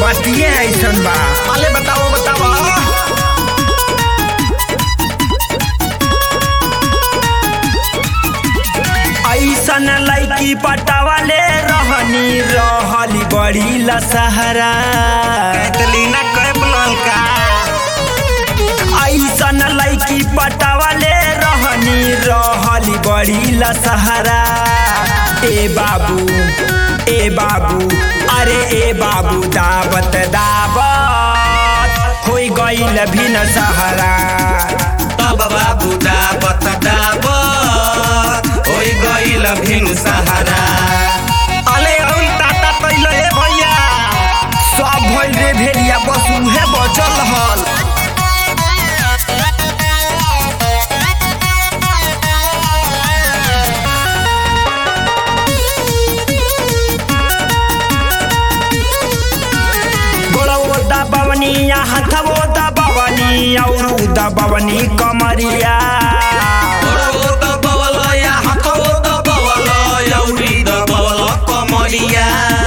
बतिए ऐसन बा अले बताओ बताओ ऐसन लैकी पटावाले रहनी रहली बड़ी लसहरा कैटलीना कैप ललका ऐसन लैकी पटावाले रहनी रहली बड़ी लसहरा ए बाबू ए बाबू अरे ए बाबू दावत दावत होई गईल भी न सहारा तब बाबू दाबत दाबत होई गइल भिन सहारा अले औल टाटा तैल ए भैया सब भइल रे भेलिया बस उहे बचल हल गोड़वो दबवनी या हथवो दबवनी औरू दबवनी कमरिया गोड़ो दबवल या हाथो दबवल यौरी दबवल कमरिया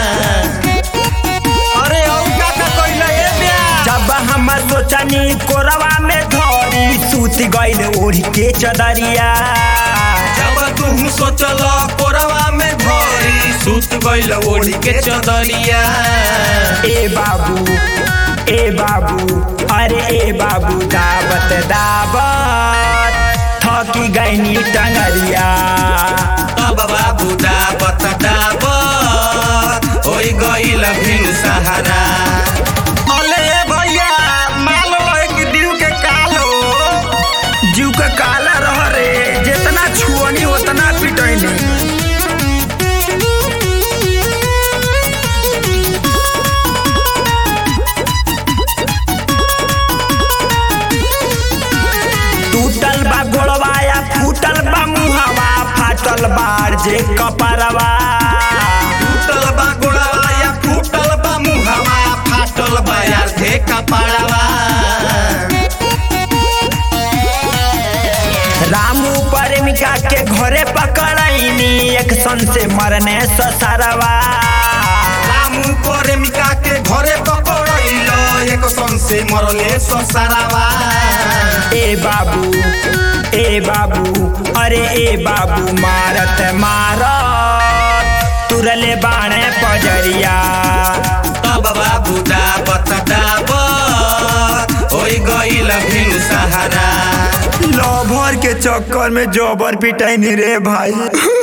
अरे औ काका कइल ए ब्या जब हम सोचनी कोरवा में धरी सूत गइल ओढ़ के चदरिया जब तुम सोचल कोरवा में धरी सुत गइल ओढ़ी के चदरिया ए बाबू ए बाबू अरे ए बाबू दावत दावत थकी गईनी टंगरिया तब बाबू दाबत दाबत होई गइल भिन सहारा अले भैया माल लग दिल के कालो जीव के काला रह रे जितना छुअनी उतना पिटैनी टूटल बा गोड़वा या फूटल बा मुहवा फाटल बार जे कपरवा टूटल बा गोड़वा या फूटल बा मुहवा फाटल बा यार धे कपाड़वा रामू प्रेमिका के घरे पकड़ैनी एक सन से मरने ससरवा रामू प्रेमिका के घरे पकड़ैलो एक सन से मरले ससारावा ए बाबू ए बाबू अरे ए बाबू मारत मारत तुरले बाणे पजरिया तब बाबू दाबत दाबत होई गइल भिन सहारा लभर के चक्कर में जबर पिटैनी रे भाई